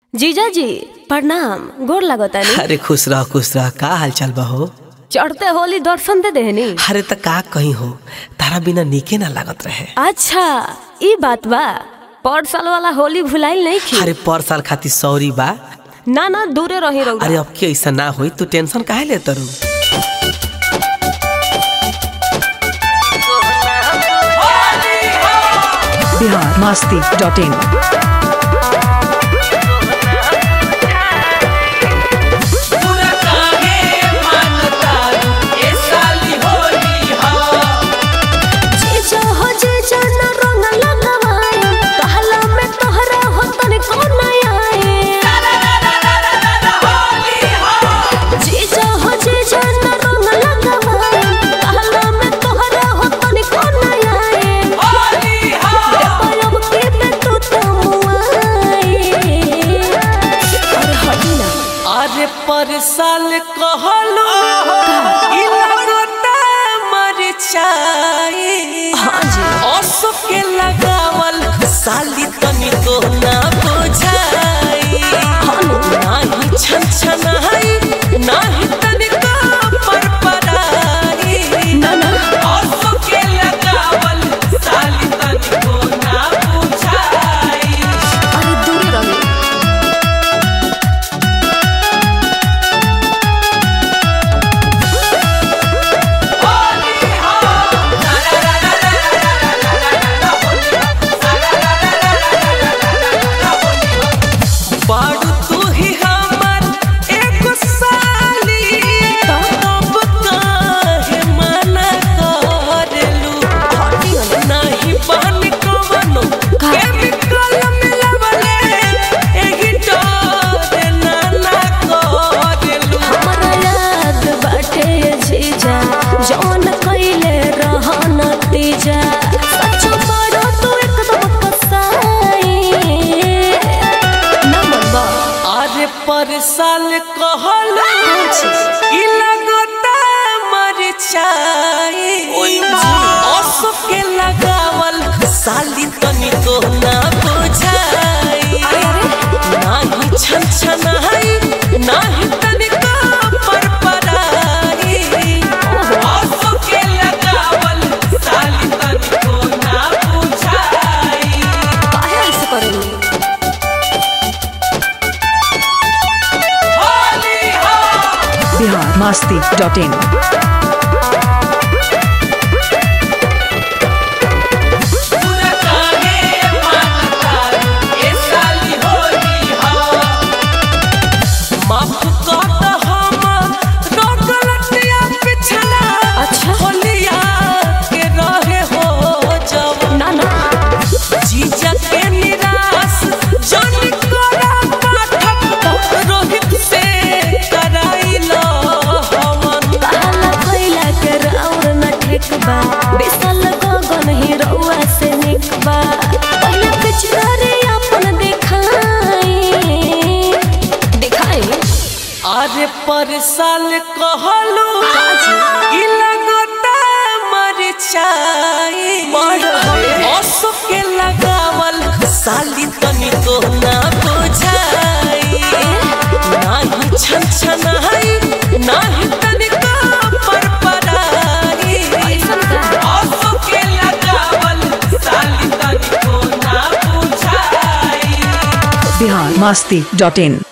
जीजा जी प्रणाम गोर लगतानी अरे खुश रह खुश रह का हाल चाल बा हो चढ़ते होली दर्शन दे देहनी अरे त का कहीं हो तारा बिना निके ना लागत रहे अच्छा ई बात बा पर साल वाला होली भुलाइल नहीं खी अरे पर साल खातिर सॉरी बा ना ना दूरे रही रहुआ अरे अब के ऐसा ना होई तू टेंशन काहे ले तरू बिहार मस्ती डॉट इन जीजा हो जीजा ना रंग लगवाए कहला में तोहरा हो तने कौन आए जीजा हो जीजा ना रंग लगवाए कहला में तोहरा हो तने कौन आए पायब के पे तू तो मुआए अरे हटी ना अरे पर साल कहलो ई लगता मर चाहे हाँ जी असो के लगावल साली तनी तो ना बुझाई नाही छन छनाई नाही तनिका पर पराई ना ना असो के लगावल साली तनी तो ना बुझाई अरे दूरे रही बाड़ू तू ही हमर एगो साली तब काहे मना करलू नाही बहन कवनो केमिकल मिलवले एही डर ना ना करलू हमरा याद बाटे जीजा जौन कइले रह नतीजा सच बड़ो तू एकदम कसाई ना मनबा अरे पर साल कहलू ई लगता मर चाहे असो के लगावल साली तनी तो ना बुझाई नाही छन छनाई नाही तनिका पर पराई असो के लगावल साली तनी तो ना बुझाई काहे ऐसे करेंगे होली हो बिहार मस्ती डॉट इन पूरा काहे मानता ए साली होली हो माफ कर द हम गलतिया पिछला अच्छा। होलिया के रहे हो जब ना ना जीजा के निराश जन करा पाठक रोहित से कराइलो हवन कहला कइला के राउर न ठीक बा बिसल गगन ही रउआ से निक बा पहले पिछड़े अपन दिखाई दिखाई अरे पर साल कहलू ई लगता मर चाहे असो के लगावल साली तनी तो ना बुझाई नाही छन छनाई नाही तनिका पर पराई असो के लगावल साली तनी तो ना बुझाई बिहार मस्ती डॉट इन